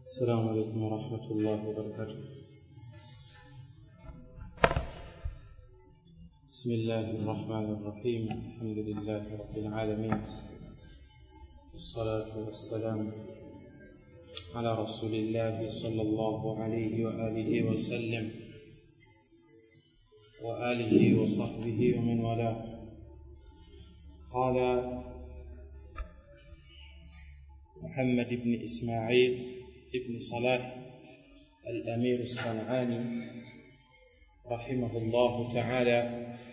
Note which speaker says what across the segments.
Speaker 1: السلام عليكم ورحمة الله وبركاته بسم الله الرحمن الرحيم الحمد لله رب العالمين والصلاة والسلام على رسول الله صلى الله عليه وآله وسلم وآله وصحبه ومن والاه قال محمد بن إسماعيل ابن صلاح الأمير الصنعاني رحمه الله تعالى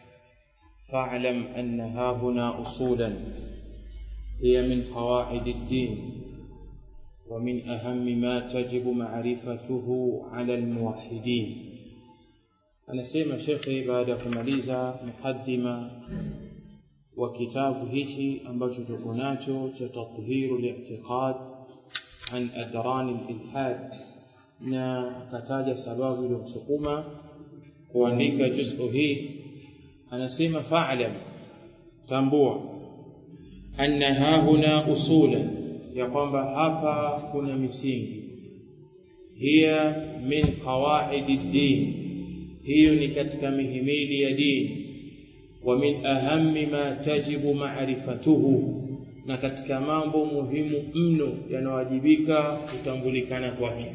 Speaker 1: فاعلم أن ها هنا أصولا هي من قواعد الدين ومن أهم ما تجب معرفته على الموحدين anasema shekhe baada ya kumaliza mukaddima wa kitabu hichi ambacho tuko nacho cha tathiru li'tiqad an adran al-ilhad na akataja sababu iliyomsukuma kuandika juz'u hii anasema fa'lam tambua anna hahuna usula ya kwamba hapa kuna misingi hiya min qawaid ad-din hiyo ni katika mihimili ya dini wa min ahammi ma tajibu ma'rifatuhu na katika mambo muhimu mno yanawajibika kutambulikana kwake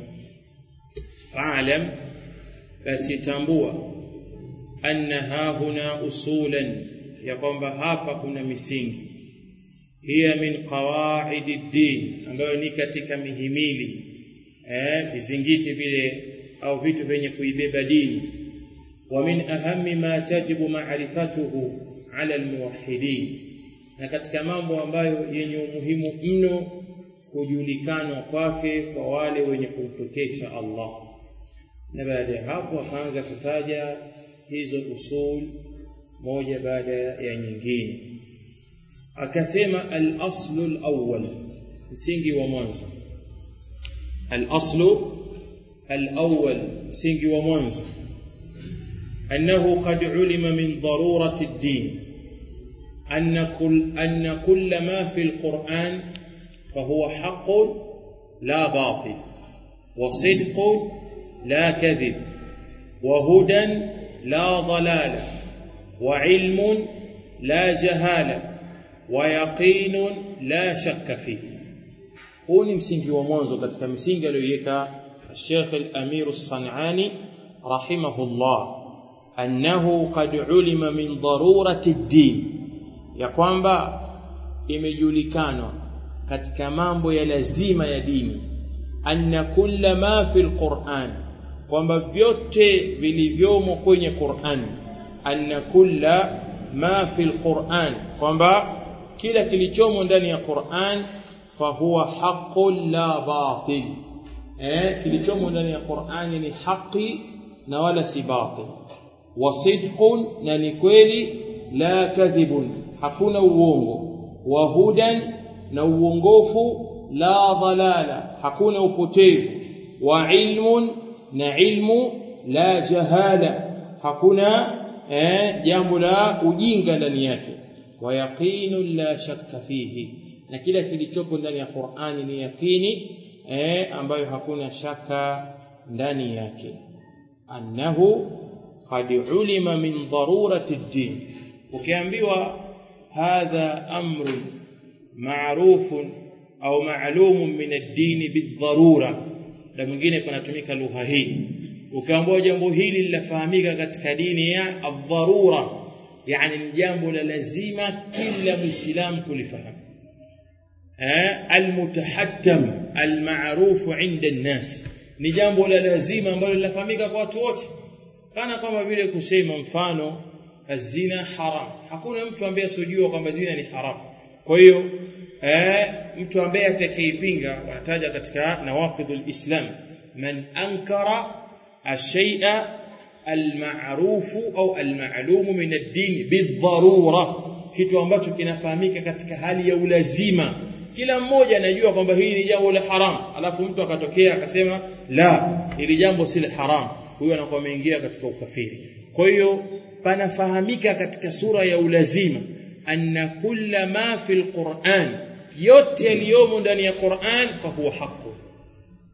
Speaker 1: fa'lam basi tambua anna hahuna usulan ya kwamba hapa kuna misingi hiya min qawaidi din ambayo ni katika mihimili eh vizingiti vile au vitu vyenye kuibeba dini wa min ahammi ma tajibu ma'rifatuhu ala almuwahhidin na katika mambo ambayo yenye umuhimu mno kujulikanwa kwake kwa wale wenye kumpekesha Allah na baada ya hapo akaanza kutaja hizo usul moja baada ya nyingine akasema al-aslu al-awwal msingi wa mwanzo al-aslu al-awwal msingi wa mwanzo أنه قد علم من ضرورة الدين أن كل, أن كل ما في القرآن فهو حق لا باطل وصدق لا كذب وهدى لا ضلال وعلم لا جهالة ويقين لا شك فيه huu ni msingi wa mwanzo katika msingi aliyoiweka Sheikh Al-Amir As-San'ani rahimahullah annahu qad ulima min darurati ad-din ya kwamba imejulikanwa katika mambo ya lazima ya dini anna kulla ma fil Qur'an kwamba vyote vilivyomo kwenye Qur'an anna kulla ma fil Qur'an kwamba kila kilichomo ndani ya Qur'an fahuwa haqqun la batil eh kilichomo ndani ya Qur'an ni haki na wala si batil wasidqun na ni kweli la kadhibun hakuna uongo wa hudan na uongofu la dhalala hakuna upotevu wa ilmun na ilmu la jahala hakuna eh, jambo la ujinga ndani yake wa yaqinun la shakka fihi na kila kilichopo ndani ya Qur'ani ni yakini eh, ambayo hakuna shaka ndani yake annahu qad ulima min darurati ad-din ukiambiwa hadha amrun ma'rufun au ma'lumun min ad-din bid-darura na mwingine panatumika lugha hii ukiambiwa jambo hili linafahamika katika dini ya ad-darura yani ni jambo la lazima kila muislamu kulifahamu al-mutahattam al-ma'ruf 'inda an-nas ni jambo la lazima ambalo linafahamika kwa watu wote kana kama vile kusema mfano zina haram hakuna mtu ambaye asojua kwamba zina ni haram kwa hiyo eh, mtu ambaye atakayeipinga wanataja katika nawaqidul islam man ankara ashay'a alma'rufu au alma'lum min ad-din bidharura kitu ambacho kinafahamika katika hali ya ulazima kila mmoja anajua kwamba hili ni jambo la haram alafu mtu akatokea akasema la hili jambo si la haram huyo anakuwa ameingia katika ukafiri kwa hiyo panafahamika katika sura ya ulazima anna kulla ma fil Qur'an yote yaliyomo ndani ya Qur'an fa huwa haqu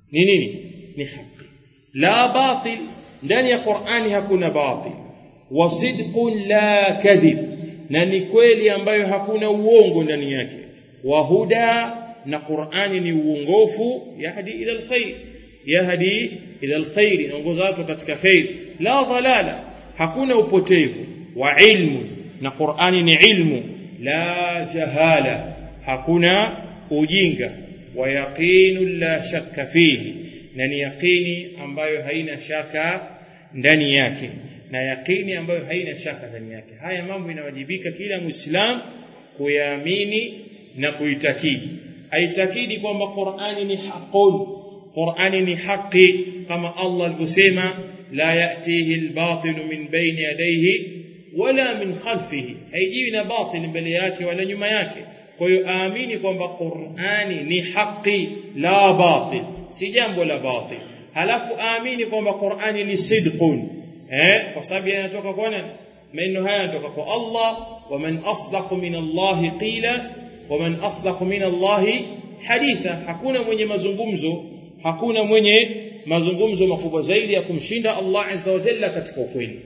Speaker 1: ni nini ni haki la batil ndani ya Qur'ani hakuna batil wa sidqun la kadhib na ni kweli ambayo hakuna uongo ndani yake wa huda na Qur'ani ni uongofu yahdi ila alkhair yahdi ila alkhair inaongoza watu katika khair la dhalala hakuna upotevu wa ilmu na Qur'ani ni ilmu la jahala hakuna ujinga wa yaqinu la shakka fihi na ni yaqini ambayo haina shaka ndani yake na yaqini ambayo haina shaka ndani yake haya mambo inawajibika kila muislam kuyaamini na kuitakidi aitakidi kwamba Qur'ani ni haqqun Qur'ani ni haki kama Allah alivyosema la yatihi albatil min bayni yadayhi wala min khalfihi haijiwi na batil mbele yake wala nyuma yake kwa hiyo aamini kwamba Qur'ani ni haki la batil si jambo la batil halafu aamini kwamba Qur'ani ni sidqun eh kwa sababu yanatoka kwa nani maneno haya yanatoka kwa Allah wa man asdaqu min Allah qila wa man asdaqu min Allah haditha hakuna mwenye mazungumzo hakuna mwenye mazungumzo makubwa zaidi ya kumshinda Allah azza wa jalla katika ukweli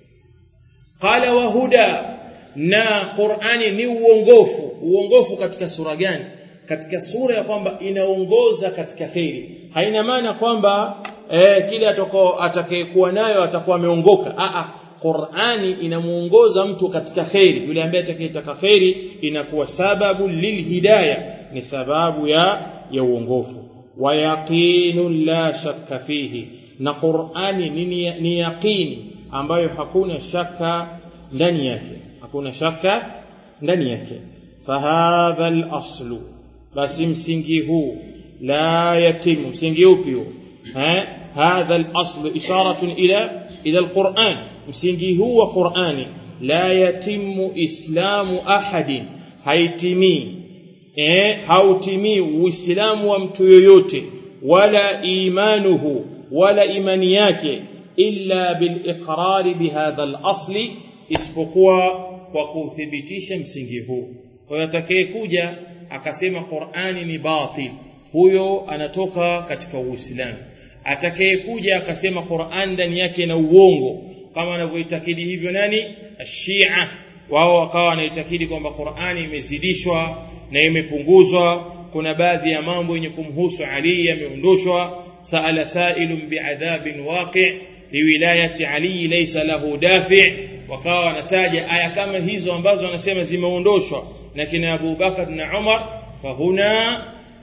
Speaker 1: qala wa huda na Qur'ani ni uongofu uongofu katika sura gani katika sura ya kwamba inaongoza katika khairi haina maana kwamba eh, kile atako atakayekuwa nayo atakuwa ameongoka a a Qur'ani inamuongoza mtu katika khairi yule ambaye atakayetaka khairi inakuwa sababu lilhidayah ni sababu ya ya uongofu wa yaqinun la shakka fihi na Qur'ani ni, ni yaqini ambayo hakuna shaka ndani yake hakuna shaka ndani yake fahadha al-aslu basi msingi huu la yatimu msingi upi huu hadha al-aslu isharatun ila ila al-Qur'an msingi huu wa Qur'ani la yatimu islamu ahadin haitimii eh hautimii uislamu wa mtu yoyote wala imanuhu wala imani yake illa bil iqrari bihadha al-asli isipokuwa kwa kuthibitisha msingi huu kwa hiyo atakayekuja akasema Qur'ani ni batil huyo anatoka katika Uislamu atakayekuja akasema Qur'an ndani yake na uongo kama anavyoitakidi hivyo nani Shia wao wakawa wanaitakidi kwamba Qur'ani imezidishwa na imepunguzwa kuna baadhi ya mambo yenye kumhusu Ali yameondoshwa sa'ala sa'ilun bi'adhabin waqi' liwilayati Ali laysa lahu dafi' wakawa wanataja aya kama hizo ambazo wanasema zimeondoshwa na kina Abu Bakar na Umar fahuna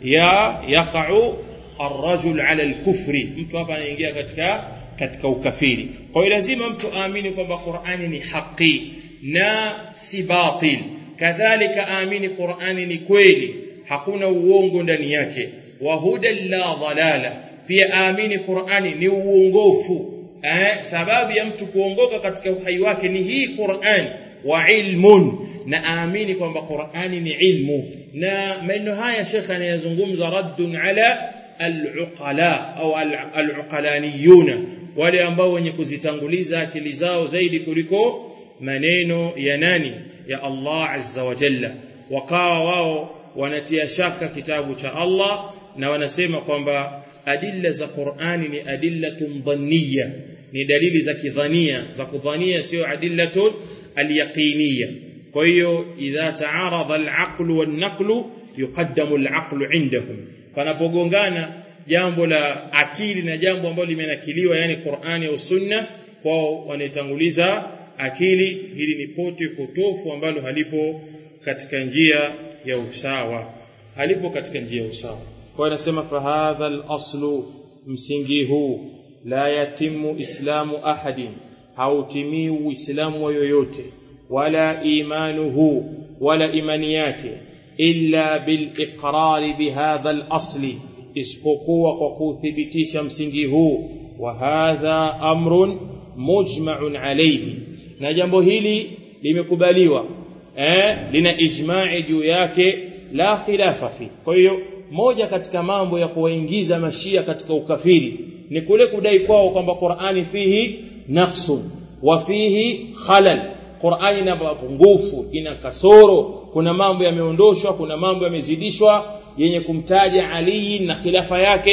Speaker 1: ya yaqa'u الرجل على الكفر mtu hapa anaingia katika katika ukafiri kwa hiyo lazima mtu aamini kwamba Qur'ani ni haki na si batil kadhalika aamini Qur'ani ni kweli hakuna uongo ndani yake wa hudan la dhalala pia aamini Qur'ani ni uongofu eh, sababu ya mtu kuongoka katika uhai wake ni hii Qur'an wa ilmun na aamini kwamba Qur'ani ni ilmu na maneno haya Sheikh anayazungumza raddun ala al-uqala au al-uqalaniyuna wale ambao wenye kuzitanguliza akili zao zaidi kuliko maneno ya nani ya Allah azza wa jalla wakawa wao wanatia shaka kitabu cha Allah na wanasema kwamba adilla za Qur'ani ni adillatun dhanniya ni dalili za kidhania za kudhania sio adillatun alyaqiniya kwa hiyo idha taarada alaql wan-naql yuqaddamu alaql indahum panapogongana jambo la akili na jambo ambalo limenakiliwa yani Qur'ani au Sunna kwao wanaitanguliza akili hili ni pote potofu ambalo halipo katika njia ya usawa halipo katika njia ya usawa kwa anasema fahadha al-aslu msingi huu la yatimu islamu ahadin hautimii uislamu wa yoyote wala imanuhu wala imani yake illa bil iqrari bihadha al-asli isipokuwa kwa kuthibitisha msingi huu wa hadha amrun mujma'un alayhi na jambo hili limekubaliwa eh lina ijma'i juu yake la khilafa fi kwa hiyo moja katika mambo ya kuwaingiza mashia katika ukafiri ni kule kudai kwao kwamba Qur'ani fihi naqsun wa fihi khalal Qur'ani ina mapungufu ina kasoro kuna mambo yameondoshwa kuna mambo yamezidishwa yenye kumtaja Ali na khilafa yake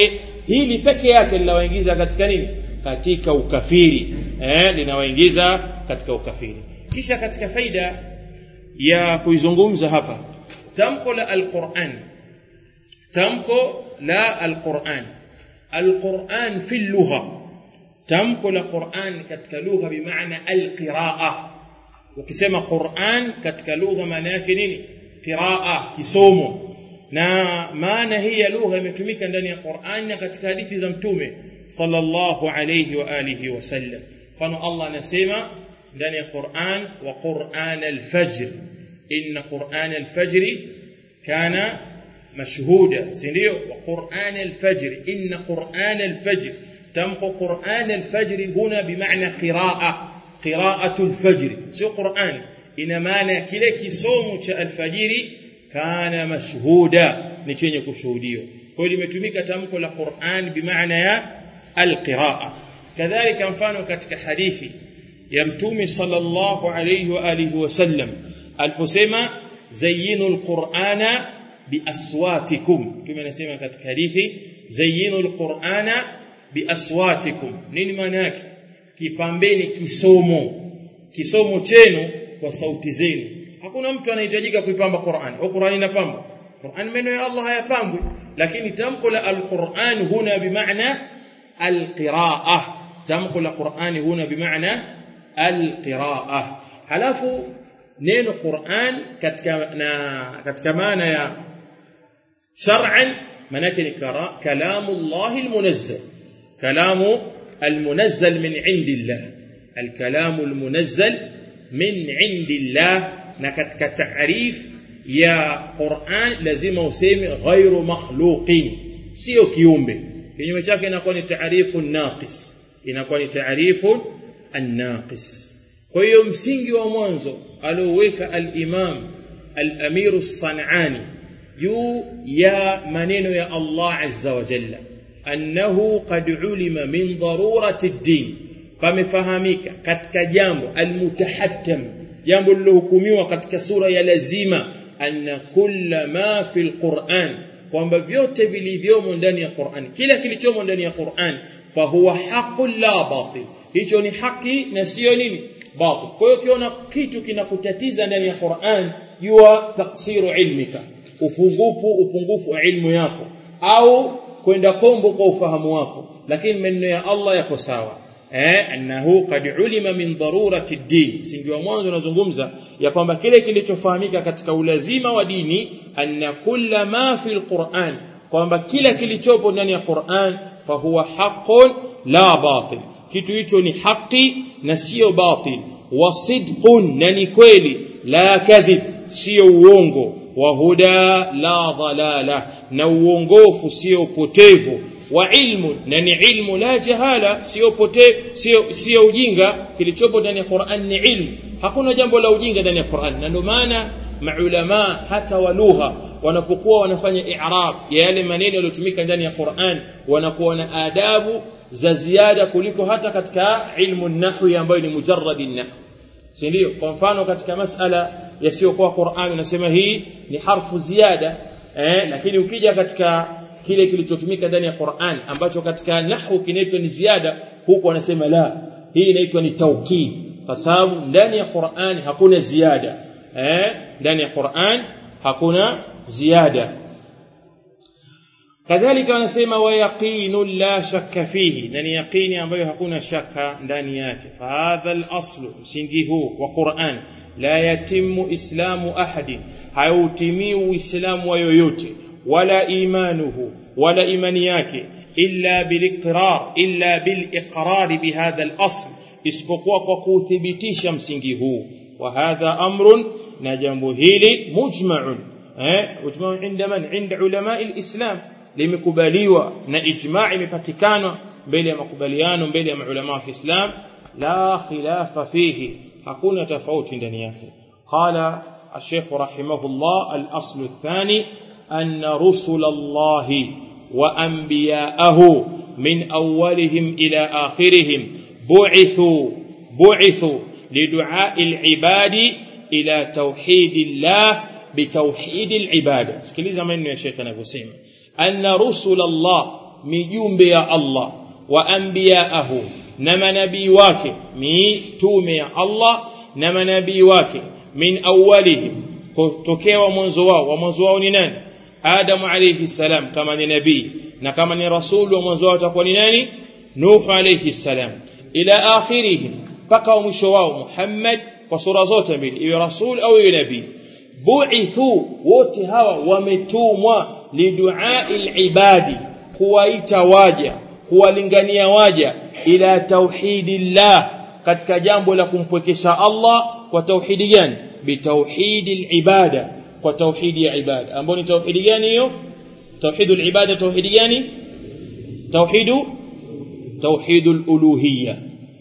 Speaker 1: hili peke yake linawaingiza katika nini katika ukafiri eh linawaingiza katika ukafiri kisha katika faida ya kuizungumza hapa tamko la alquran tamko la alquran alquran fi lugha tamko la quran katika lugha bimaana alqiraa ukisema quran katika lugha maana yake nini qiraa kisomo na maana hii ya lugha imetumika ndani ya Qur'an na katika hadithi za mtume sallallahu alayhi wa alihi wasallam mfano Allah anasema ndani ya Qur'an wa Qur'an al-fajr inna Qur'an al-fajr kana mashhuda si ndio wa Qur'an al-fajr inna Qur'an al-fajr tamko Qur'an al-fajr huna bimaana qiraa qiraatu al-fajr sio Qur'an ina maana kile kisomo cha al-fajiri kana mashhuda ni chenye kushuhudiwa kwa hiyo limetumika tamko la Qur'an bimaana ya alqiraa kadhalika mfano katika hadithi ya mtume sallallahu alayhi wa alihi wasallam aliposema zayyinu alqur'ana biaswatikum mtume anasema katika hadithi zayyinu alqur'ana biaswatikum nini maana yake kipambeni kisomo kisomo chenu kwa sauti zenu hakuna mtu anahitajika kuipamba Qur'an au Qur'an inapamba Qur'an maneno ya Allah hayapambwi lakini tamko la al-Qur'an huna bimaana al-qira'ah tamko la Qur'an huna bimaana al-qira'ah halafu neno Qur'an katika na katika maana ya shar'an manake ni kalamu Allah al-munazzal kalamu al-munazzal min indillah al-kalamu al-munazzal min indillah na katika taarif ya Qur'an lazima useme ghairu makhluqin sio kiumbe kinyume chake inakuwa ni taarifu naqis inakuwa ni taarifu an-naqis kwa hiyo msingi wa mwanzo alioweka al-Imam al-Amir as-San'ani juu ya maneno ya Allah azza wa jalla annahu qad ulima min darurati ad-din pamefahamika katika jambo al-mutahattam jambo lilohukumiwa katika sura ya lazima anna kulla ma fil Qur'an kwamba vyote vilivyomo ndani ya Qur'an kila kilichomo ndani ya Qur'an fahuwa haqqun la batil hicho ni haki na sio nini batil kwa hiyo ukiona kitu kinakutatiza ndani ya Qur'an jua taksiru ilmika ufungufu upungufu wa ilmu yako au kwenda kombo kwa ufahamu wako lakini maneno ya Allah yako sawa eh annahu qad ulima min darurati ad-din msingi wa mwanzo unazungumza ya kwamba kile kilichofahamika katika ulazima wa dini anna kulla ma fi al-Qur'an kwamba kila kilichopo ndani ya Qur'an fahuwa haqqun la batil kitu hicho ni haki na sio batil wa sidqun na ni kweli la kadhib sio uongo wa huda la dhalala na uongofu sio upotevu wa ilmu na ni ilmu la jahala sio pote sio sio ujinga kilichopo ndani ya Qur'an ni ilmu hakuna jambo la ujinga ndani ya Qur'an na ndio maana maulama hata wa lugha wanapokuwa wanafanya i'rab ya yale maneno yaliyotumika ndani ya Qur'an wanakuwa na adabu za ziada kuliko hata katika ilmu nahwi ambayo ni mujarrad nahwi si ndio kwa mfano katika masala yasiyokuwa Qur'an unasema hii ni harfu ziada eh lakini ukija katika kile kilichotumika ndani ya Qur'an ambacho katika nahwu kinaitwa ni ziada huku wanasema la hii inaitwa ni taukid kwa sababu ndani ya Qur'an hakuna ziada eh ndani ya Qur'an hakuna ziada kadhalika wanasema wa yaqinu la shakka fihi na ni yaqini ambayo hakuna shaka ndani yake fa hadha al-aslu msingi huu wa Qur'an la yatimu islamu ahadi hautimii uislamu wa yoyote wala imanuhu wala imani yake illa biliqrar illa biliqrar bihadha al-asl isipokuwa kwa kuthibitisha msingi huu wa hadha amrun na jambo hili mujma'un eh mujma'un inda man inda ulama al-islam limekubaliwa na ijma' imepatikana mbele ya makubaliano mbele ya maulama wa Kiislam la khilafa fihi hakuna tofauti ndani yake qala الشيخ رحمه الله الأصل الثاني أن رسل الله وأنبياءه من أولهم إلى آخرهم بعثوا بعثوا لدعاء العباد إلى توحيد الله بتوحيد العبادة سكليزا من يا شيخ نفسيم أن رسل الله mijumbe ya Allah wa anbiyaahu na manabii wake mitume ya Allah na manabii wake min awwalihim kutokea wa mwanzo wao wa mwanzo wao ni nani Adamu alayhi salam kama ni nabii na kama ni rasul wa mwanzo wao atakuwa ni nani Nuh alayhi salam ila akhirihim mpaka wa mwisho wao Muhammad kwa sura zote mbili iwe rasul au iwe nabii bu'ithu wote hawa wametumwa lidu'ai ibadi kuwaita waja kuwalingania waja ila tauhidillah katika jambo la kumpwekesha Allah kwa tauhidi gani bitauhidil ibada kwa tauhidi ya ibada ambayo ni tauhidi gani hiyo tauhidul ibada tauhidi gani tauhidu tauhidul uluhiyya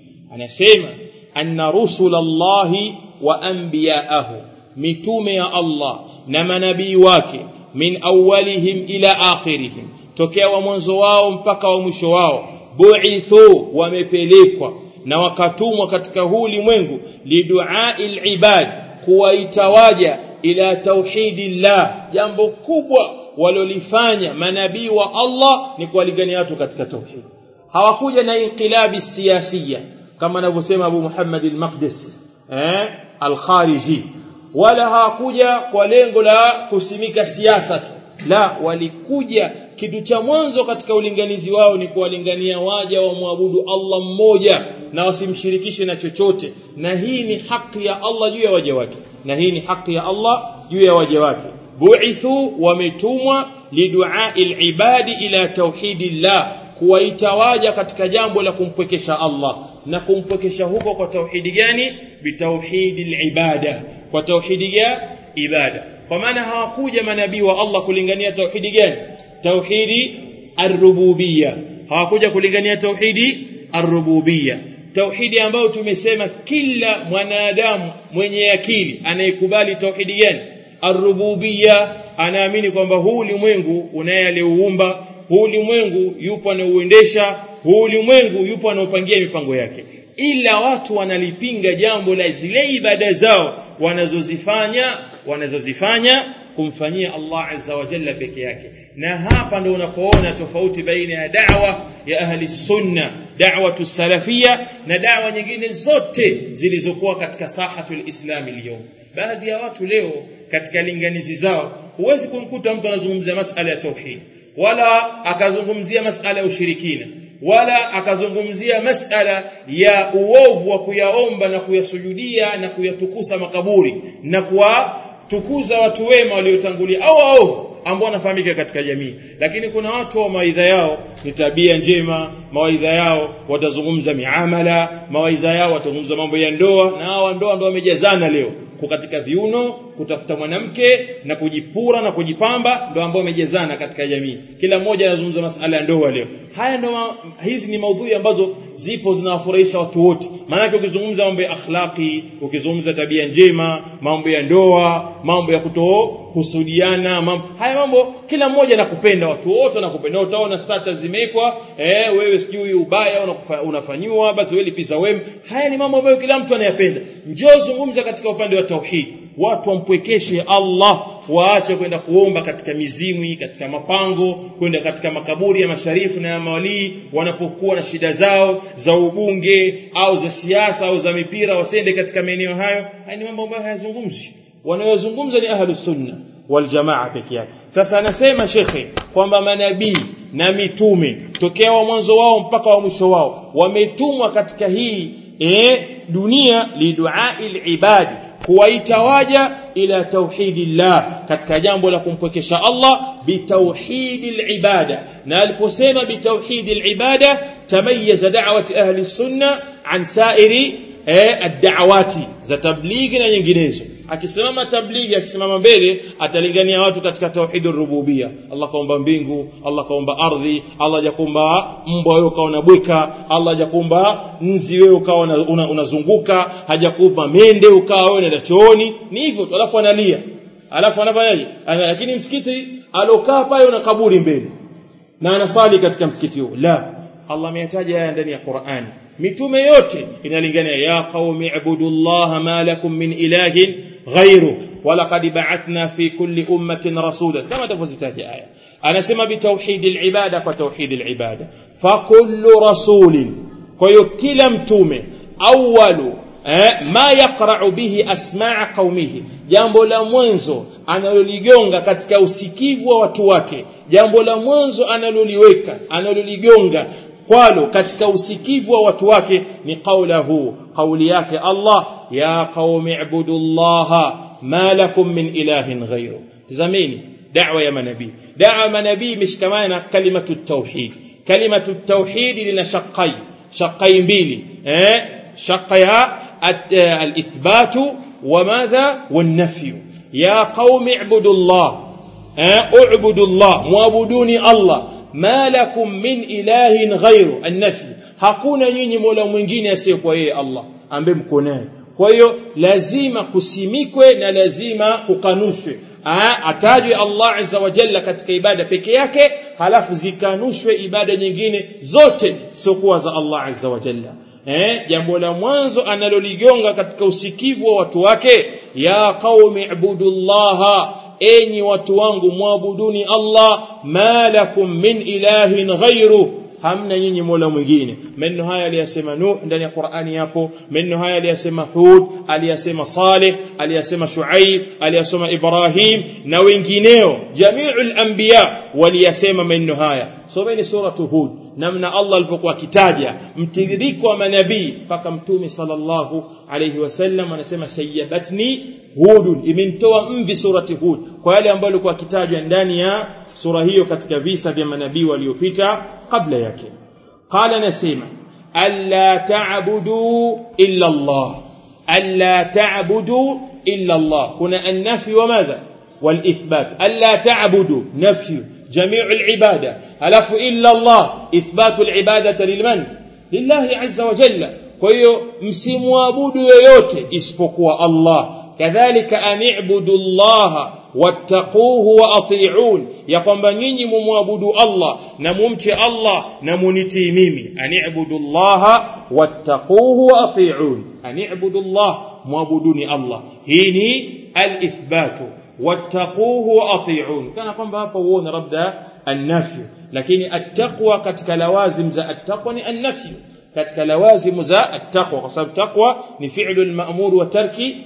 Speaker 1: anasema anna rusulallahi wa anbiyaahu mitume ya Allah na manabii wake min awwalihim ila akhirihim tokea wa mwanzo wao mpaka wa mwisho wao bu'ithu wamepelekwa na wakatumwa katika huu ulimwengu lidu'ail ibad kuwaita waja ila tauhidillah jambo kubwa walolifanya manabii wa Allah ni kuwalingania watu katika tauhid hawakuja na inqilabi siyasiya kama anavyosema Abu Muhammad al-Maqdisi eh al-Khariji wala hawakuja kwa lengo la kusimika siasa tu la walikuja kitu cha mwanzo katika ulinganizi wao ni kuwalingania waja wa muabudu Allah mmoja na wasimshirikishe na chochote na hii ni haki ya Allah juu ya waja wake na hii ni haki ya Allah juu ya waja wake bu'ithu wametumwa lidu'ail ibadi ila tauhidillah kuwaita waja katika jambo la kumpwekesha Allah na kumpwekesha huko kwa tauhidi gani bitauhidil ibada kwa tauhidi ya ibada kwa maana hawakuja manabii wa Allah kulingania tauhidi gani tauhidi ar-rububiyya hawakuja kulingania tauhidi ar-rububiyya tauhidi ambayo tumesema kila mwanadamu mwenye akili anayekubali tauhidi gani ar-rububiyya anaamini kwamba huu ulimwengu unaye aliuumba huu ulimwengu yupo anauendesha huu ulimwengu yupo anaopangia mipango yake ila watu wanalipinga jambo la zile ibada zao wanazozifanya wanazozifanya kumfanyia Allah azza wa jalla peke yake na hapa ndio unapoona tofauti baina ya da'wa ya ahli sunna da'watu salafia na da'wa nyingine zote zilizokuwa katika sahatul islami leo baadhi ya watu leo katika linganizi zao huwezi kumkuta mtu anazungumzia masala ya tauhid wala akazungumzia masala ya ushirikina wala akazungumzia masala ya uovu wa kuyaomba na kuyasujudia na kuyatukusa makaburi na kuwatukuza watu wema waliotangulia au waovu ambao wanafahamika katika jamii lakini kuna watu wa mawaidha yao ni tabia njema mawaidha yao watazungumza miamala mawaidha yao watazungumza mambo ya ndoa na hawa ndoa ndio wamejazana leo kukatika viuno kutafuta mwanamke na kujipura na kujipamba ndio ambao wamejezana katika jamii kila mmoja anazungumza masala ya ndoa leo haya ndo hizi ni maudhui ambazo zipo zinawafurahisha watu wote maana ukizungumza mambo ya akhlaqi ukizungumza tabia njema mambo ya ndoa mambo ya kutohusudiana mambo haya mambo kila mmoja anakupenda watu wote wanakupenda utaona status zimewekwa eh wewe sijui ubaya unafanywa basi wewe lipiza wema haya ni mambo ambayo kila mtu anayapenda njoo zungumza katika upande wa tauhid watu wampwekeshe Allah waache kwenda kuomba katika mizimwi katika mapango kwenda katika makaburi ya masharifu na ya mawalii wanapokuwa na shida zao za ubunge au za siasa au za mipira wasende katika maeneo hayo haya ni mambo ambayo hayazungumzi wanayozungumza ni ahlus sunna wal jamaa peke yake sasa anasema shekhe kwamba manabii na mitume tokea wa mwanzo wao mpaka wa mwisho wao wametumwa katika hii e, dunia liduail ibadi kuwaita waja ila tauhidillah katika jambo la kumpwekesha Allah bitauhidil ibada na aliposema bitauhidil ibada tamayyaza da'wati ahli sunna an sairi eh, ad-da'awati za tablighi na nyinginezo akisimama tablighi akisimama mbele atalingania watu katika tauhidur rububia Allah kaumba mbingu Allah kaumba ardhi Allah hajakumba mbwa wewe ukaona bweka Allah hajakumba nzi wewe ukawa unazunguka una hajakumba mende ukawa wewe unaenda chooni ni hivyo tu alafu analia alafu anafanyaje lakini msikiti alokaa pale una kaburi mbele na anasali katika msikiti huo la Allah ameyataja haya ndani ya Qur'ani mitume yote inalingania ya qaumi ibudullaha ma lakum min ilahin ghairu walaqad ba'athna fi kulli ummatin rasula kama tafsitaji aya anasema bitauhidi alibada kwa tauhidi alibada fakullu rasulin kwa hiyo kila mtume awalu eh, ma yaqra'u bihi asmaa qaumihi jambo la mwanzo analoligonga katika usikivu wa watu wake jambo la mwanzo analoliweka analoligonga kwalo katika usikivu wa watu wake ni qaulahu qauli yake Allah ya qaumi ibudullaha ma lakum min ilahin ghayru tazamini da'wa ya manabii da'wa manabii imeshikamana na kalimatu tauhid kalimatu tauhid lina shaqqai shaqqai mbili eh shaqqa الإثبات وماذا والنفي يا قوم اعبدوا الله اعبدوا الله معبدوني الله ما لكم من إله غيره النفي hakuna nyinyi mola mwingine asiyekuwa yeye Allah ambaye mko naye kwa hiyo lazima kusimikwe na lazima kukanushwe atajwe Allah azza wa jalla katika ibada peke yake halafu zikanushwe ibada nyingine zote siokuwa za Allah azza wa jalla eh jambo la mwanzo analoligonga katika usikivu wa watu wake ya qaumi ibudullaha enyi watu wangu muabuduni Allah ma lakum min ilahin ghairu hamna nyinyi mola mwingine maneno haya aliyasema Nuh ndani ya Qur'ani yapo maneno haya aliyasema Hud aliyasema Saleh aliyasema Shuaib aliyasema Ibrahim na wengineo jami'ul anbiya waliyasema maneno haya someni suratu Hud namna Allah alipokuwa akitaja mtiririko wa manabii mpaka mtume sallallahu alayhi wasallam anasema shayyabatni hudun imenitoa mvi surati hud kwa yale ambayo alikuwa akitajwa ndani ya sura hiyo katika visa vya manabii waliopita kabla yake qala nasema alla ta'budu illa Allah alla ta'budu illa Allah kuna an-nafi wa madha wal-ithbat alla ta'budu nafyu جميع العبادة ألف إلا الله إثبات العبادة للمن لله عز وجل كويو msimwabudu yoyote isipokuwa Allah kadhalika ani'budu Allah wattaquhu wa ati'un ya kwamba nyinyi mumwabudu Allah na mumche Allah na munitii mimi ani'budu Allah wattaquhu wa ati'un ani'budu Allah muabuduni Allah hii ni al-ithbatu wattaquhu wa ati'un kana kwamba hapa uone labda an-nafy lakini at-taqwa katika lawazim za at-taqwa ni an-nafy katika lawazim za at-taqwa kwa sababu taqwa ni fi'lu al-ma'mur wa tarki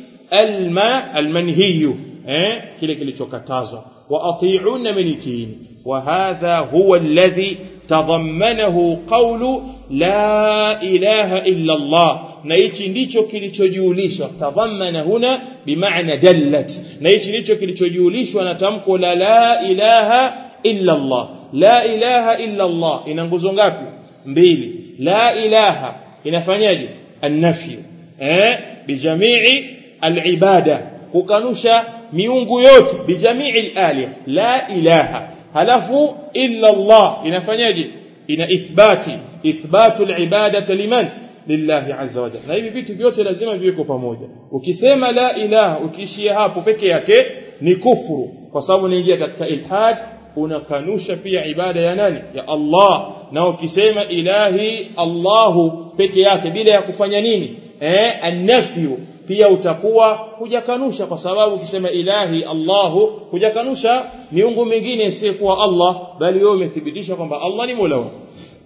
Speaker 1: al-ma al-manhiy eh kile kilichokatazwa wa ati'un minitin wa hadha huwa alladhi tadammanahu qawlu la ilaha illa Allah na hichi ndicho kilichojulishwa tadhammana huna bimaana dallat na hichi ndicho kilichojulishwa na tamko la la ilaha illa Allah la ilaha illa Allah ina nguzo ngapi mbili la ilaha inafanyaje an-nafy eh bijamii al-ibada kukanusha miungu yote bijamii al-aliha la ilaha halafu illa Allah inafanyaje ina ithbati ithbatu al-ibadati liman lillahi azza wa jalla na hivi vitu vyote lazima viweko pamoja ukisema la ilaha ukiishia hapo peke yake ni kufuru kwa sababu unaingia katika ilhad unakanusha pia ibada ya nani ya Allah na ukisema ilahi Allahu peke yake bila ya kufanya nini eh an-nafyu pia utakuwa hujakanusha kwa sababu ukisema ilahi Allahu hujakanusha miungu mingine isiyokuwa Allah bali wewe umethibitisha kwamba Allah ni Mola wako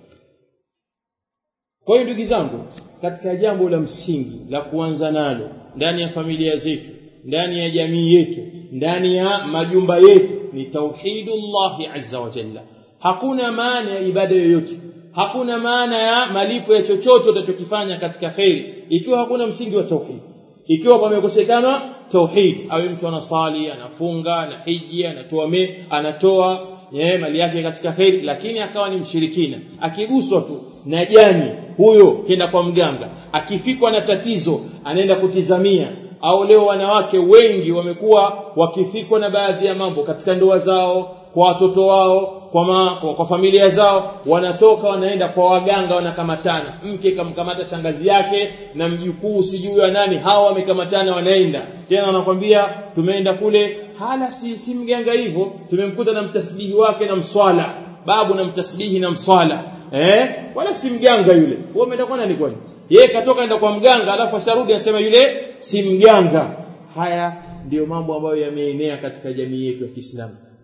Speaker 1: kwa hiyo ndugu zangu katika jambo la msingi la kuanza nalo ndani ya familia zetu ndani ya jamii yetu ndani ya majumba yetu ni tauhidullahi azza wa jalla hakuna maana ya ibada yoyote hakuna maana ya malipo ya chochote utachokifanya katika khairi ikiwa hakuna msingi wa tauhid ikiwa pamekosekana tauhid awe mtu anasali anafunga anahiji anatoa me anatoa yeye mali yake katika khairi lakini akawa ni mshirikina akiguswa tu na jani huyo kenda kwa mganga akifikwa na tatizo anaenda kutizamia au leo wanawake wengi wamekuwa wakifikwa na baadhi ya mambo katika ndoa zao kwa watoto wao kwa, ma, kwa, kwa familia zao wanatoka wanaenda kwa waganga wanakamatana mke kamkamata shangazi yake na mjukuu sijui wa nani hawa wamekamatana wanaenda tena wanakwambia tumeenda kule hala si, si mganga hivyo tumemkuta na mtasbihi wake na mswala babu na mtasbihi na mswala eh wala si mganga yule wewe umeenda kwa nani kwani yeye katoka enda kwa mganga alafu asharudi anasema yule si mganga haya ndiyo mambo ambayo yameenea katika jamii yetu ya Kiislamu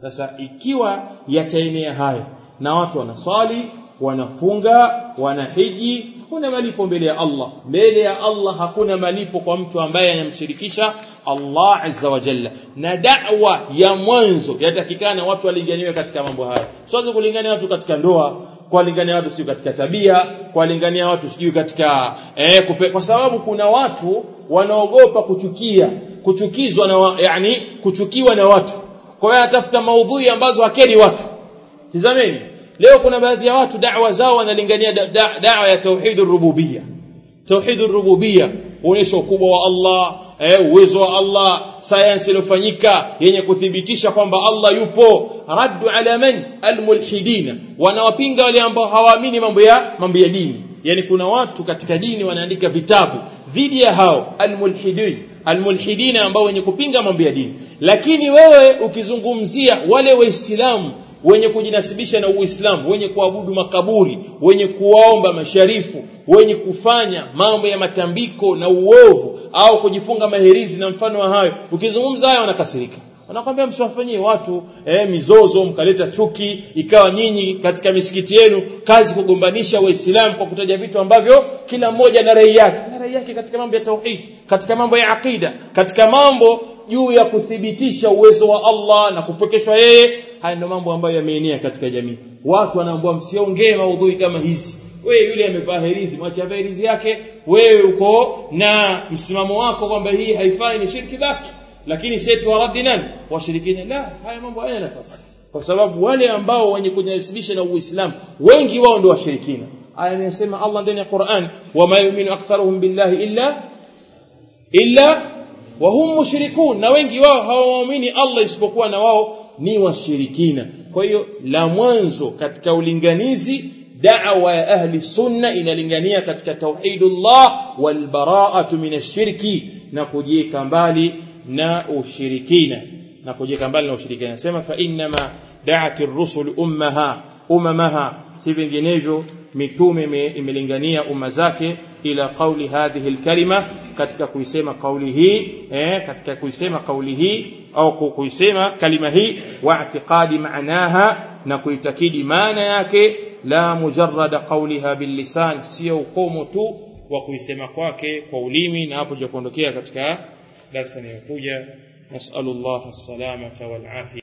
Speaker 1: sasa ikiwa yataenea haya na watu wanasali wanafunga wanahiji hakuna malipo mbele ya Allah mbele ya Allah hakuna malipo kwa mtu ambaye anamshirikisha Allah azza wa jalla na da'wa ya mwanzo yatakikana watu walinganiwe katika mambo haya siweze kulingania watu katika ndoa kuwalingania watu sijui katika tabia kuwalingania watu sijui katika eh, kupe, kwa sababu kuna watu wanaogopa kuchukia kuchukizwa na wa, yani kuchukiwa na watu kwa hiyo anatafuta maudhui ambazo hakeri watu tizameni leo kuna baadhi ya watu da'wa zao wanalingania da'wa da, da, ya tauhidur rububiyya tauhidur rububiyya uonyesha ukubwa wa Allah eh, uwezo wa Allah sayansi iliyofanyika yenye kuthibitisha kwamba Allah yupo raddu ala man almulhidina wanawapinga wale ambao hawaamini mambo ya mambo ya dini yani kuna watu katika dini wanaandika vitabu dhidi ya hao almulhidin almulhidina ambao wenye kupinga mambo ya dini lakini wewe ukizungumzia wale waislamu wenye kujinasibisha na Uislamu wenye kuabudu makaburi wenye kuwaomba masharifu wenye kufanya mambo ya matambiko na uovu au kujifunga maherizi na mfano wa hayo ukizungumza hayo wanakasirika wanakwambia msiwafanyie watu eh, mizozo mkaleta chuki ikawa nyinyi katika misikiti yenu kazi kugombanisha waislamu kwa kutaja vitu ambavyo kila mmoja na rai yake na rai yake katika mambo ya tauhid katika mambo ya aqida katika mambo juu ya kuthibitisha uwezo wa Allah na kupokeshwa yeye haya ndio mambo ambayo yameenea katika jamii watu wanaambiwa msiongee maudhui kama hizi wewe yule amevaa herizi mwacha herizi yake wewe uko na msimamo wako kwamba hii haifai ni shirki baki lakini sisi tuwaradi nani washirikina la haya mambo hayana nafasi kwa sababu wale ambao wenye kujinasibisha na Uislamu wengi wao ndio washirikina aya inasema Allah ndani ya Qur'an wama yu'minu aktharuhum billahi illa illa wa hum mushrikun na wengi wao hawaamini Allah isipokuwa na wao ni washirikina kwa hiyo la mwanzo katika ulinganizi da'wa ya ahli sunna inalingania katika tauhidullah wal bara'atu min ash-shirki na kujieka mbali na ushirikina na kujieka mbali na ushirikina nasema fa inma da'at ar-rusul ummaha umamaha si vinginevyo mitume imelingania umma zake ila kauli hadhihi alkalima katika kuisema kauli hii eh katika kuisema kauli hii au kuisema kalima hii wa i'tiqadi maanaha na kuitakidi maana yake la mujarrada qawliha bil lisan sio ukomo tu wa kuisema kwake kwa ulimi na hapo kuondokea katika darasa inayokuja nasallallahu as-salamata wal afia